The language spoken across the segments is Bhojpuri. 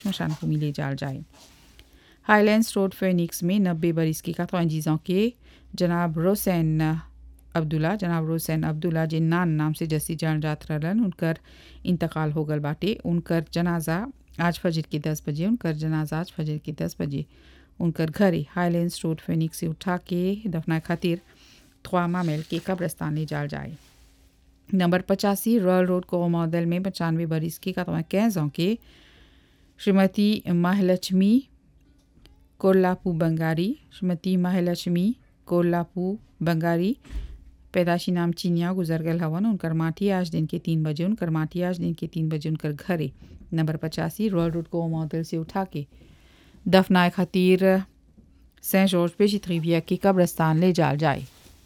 स्मशान भूमि ले जाल जाए हाईलैंड्स रोड फेनिक्स में नब्बे बरिस की कतवंजीज़ों के जनाब रोसैन अब्दुल्ला जनाब रोसैन अब्दुल्ला जिन नान नाम से जस्सी जान जात रहलन उनकर इंतकाल हो गल बाटे उनकर जनाजा आज फजर के दस बजे उनकर जनाजा आज फजर के दस बजे उनकर घरे हाईलैंड्स रोड फेनिक्स से उठा के दफना खातिर ख्वामा मेल के कब्रस्तान ले जाल जाए नंबर पचासी रॉयल रोड को मॉडल में पचानवे बरिस की कतवा कैजों के श्रीमती महालक्ष्मी कोल्लापू बंगारी श्रीमती महालक्ष्मी कोल्लापू बंगारी पैदाशी नाम चीनिया गुजर गल हवन उनकर माटी आज दिन के तीन बजे उनकर माटी आज दिन के तीन बजे उनकर घरे नंबर पचासी रॉयल रोड को मॉडल से उठा के दफनाए खातिर सेंट जॉर्ज पेशी रिविया के कब्रस्तान ले जाल जाए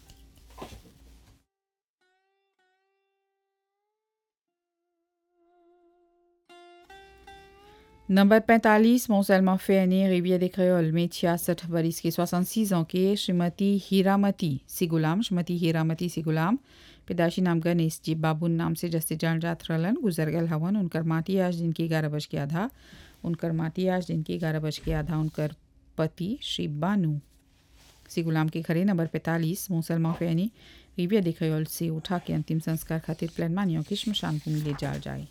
नंबर 45 मोसलमा फेनी रिविया des Créoles में छियासठ बरिस के 66 ans के श्रीमती हीरामती सिगुलाम श्रीमती हीरामती सिगुलाम पैदाशी नाम गणेश जी बाबुन नाम से जस्ते जान जात रहलन गुजर गल हवन उनकर माटी आज दिन की ग्यारह बज के आधा उनकर माटी आज दिन की ग्यारह बज के आधा उनकर पति श्री बानू सिगुलाम के घरे नंबर पैंतालीस मोसलमा फेनी रिविया des Créoles से उठा के अंतिम संस्कार खातिर प्लान मानियों की श्मशान भूमि ले जाल जाए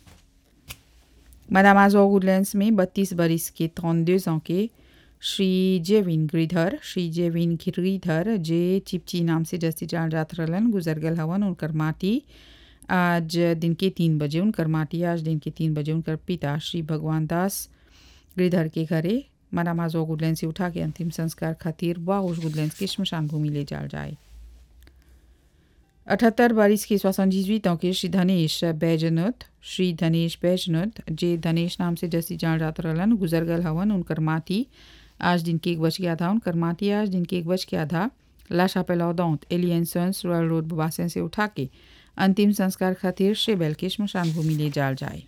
Madame Azor Woodlands में बत्तीस बरिस के 32 ans के श्री जेविन गिरिधर श्री जेविन गिरिधर जे चिपची नाम से जस्ती जान जात रहलन गुजर गल हवन उनकर माटी आज दिन के तीन बजे उनकर माटी आज दिन के तीन बजे उनकर पिता श्री भगवान दास गिरिधर के घरे मनाम आजो गुडलैंड से उठा के अंतिम संस्कार खातिर वाउस गुडलैंड की श्मशान भूमि ले जाल जाए अठहत्तर बारिश की सोixante ans के श्री धनेश बैजनत श्री धनेश बैजनत जे धनेश नाम से जैसी जान जात रहलन गुजर गल हवन उनकर माटी आज दिन के एक बज के आधा उनकर माटी आज दिन के एक बज के आधा लाशा पेलौदौत एलियंसंस रॉयल रोड बुबासन से उठा के अंतिम संस्कार खातिर शेबेल के श्मशान भूमि ले जाल जाए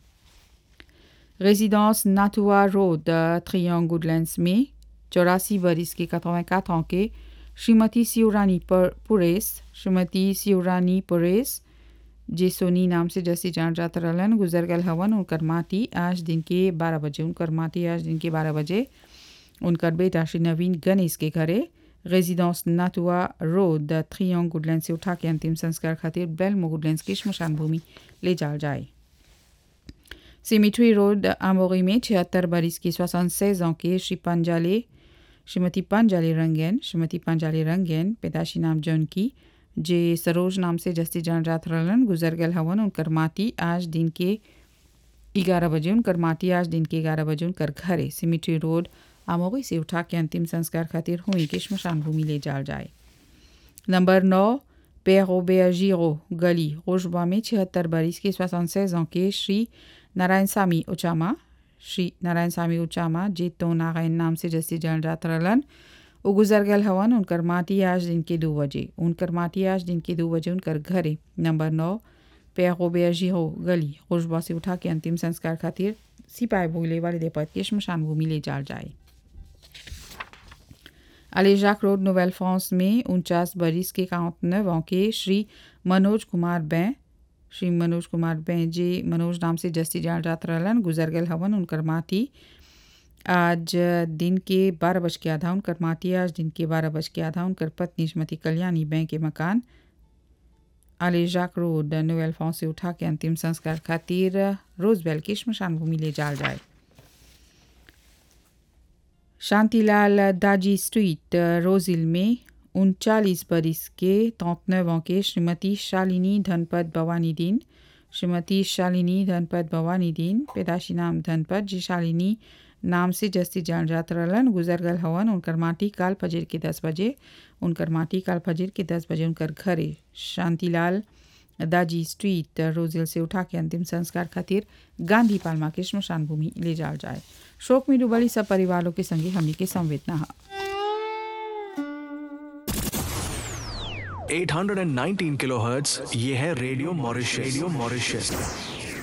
résidence नाथुआ रोड ट्रियांग गुडलैंड्स में चौरासी बरिस के 84 ans के श्रीमती सियोरानी पुरेस श्रीमती सियोरानी पुरेस जे सोनी नाम से जैसी जान जात रहलन गुजर गल हवन उनकर माटी आज दिन के बारह बजे उनकर माटी आज दिन के बारह बजे उनकर बेटा श्री नवीन गणेश के घरे रेजिडेंस नाथुआ रोड ट्रियांग गुडलैंड से उठा के अंतिम संस्कार खातिर बेलमो गुडलैंड की श्मशान भूमि ले जाल जाए सिमिट्री रोड आमोरी में छिहत्तर बरिस की सोixante seize ans के श्री पंजाले श्रीमती पांजाली रंगेन श्रीमती पांजाली रंगेन पैदाशी नाम जौन की जे सरोज नाम से जस्ती जान रात रहलन गुजर गल हवन उनकर माटी आज दिन के ग्यारह बजे उनकर माटी आज दिन के ग्यारह बजे उनकर घरे सिमिट्री रोड आमोगी से उठा के अंतिम संस्कार खातिर हुई के श्मशान भूमि ले जाल जाए नंबर नौ पेरो बेजीरो गली रोजबा में छिहत्तर बरिस के सोixante seize ans के श्री नारायण सामी उचामा श्री नारायण स्वामी उचामा जे तो नारायण नाम से जैसे जान जात रहलन वो गुजर गल हवन उनकर माटी आज दिन के दो बजे उनकर माटी आज दिन के दो बजे उनकर घरे नंबर नौ पेरो बेजी हो गली खुशबा से उठा के अंतिम संस्कार खातिर सिपाही भूले वाले देपत के श्मशान भूमि ले जाल जाए अलेजाक रोड नोवेल फ्रांस में उनचास बरिस के काउंट के श्री मनोज कुमार बैं श्री मनोज कुमार बेंजे मनोज नाम से जस्ती जान रात रहलन गुजर गल हवन उनकर माटी आज दिन के बारह बज के आधा उनकर माटी आज दिन के बारह बज के आधा उनकर पत्नी श्रीमती कल्याणी बैंक के मकान आलेजाक रोड नोवेल फॉन्स से उठा के अंतिम संस्कार खातिर रोजबेल की श्मशान भूमि ले जाल जाए शांतिलाल दाजी स्ट्रीट रोजिल में उनचालीस बरिस के तौतनव के श्रीमती शालिनी धनपत भवानी दीन श्रीमती शालिनी धनपत भवानी दीन पैदाशी नाम धनपत जी शालिनी नाम से जस्ती जान जात रहलन गुजर गल हवन उनकर माटी काल फजर के दस बजे उनकर माटी काल फजर के दस बजे उनकर घरे शांतिलाल दाजी स्ट्रीट रोजिल से उठा के अंतिम संस्कार खातिर गांधी पालमा के श्मशान भूमि ले जाल जाए शोक में डूबली सब परिवारों के संगे हमनी के संवेदना है 819 किलोहर्ट्ज ये है रेडियो मॉरिशस रेडियो मॉरिशस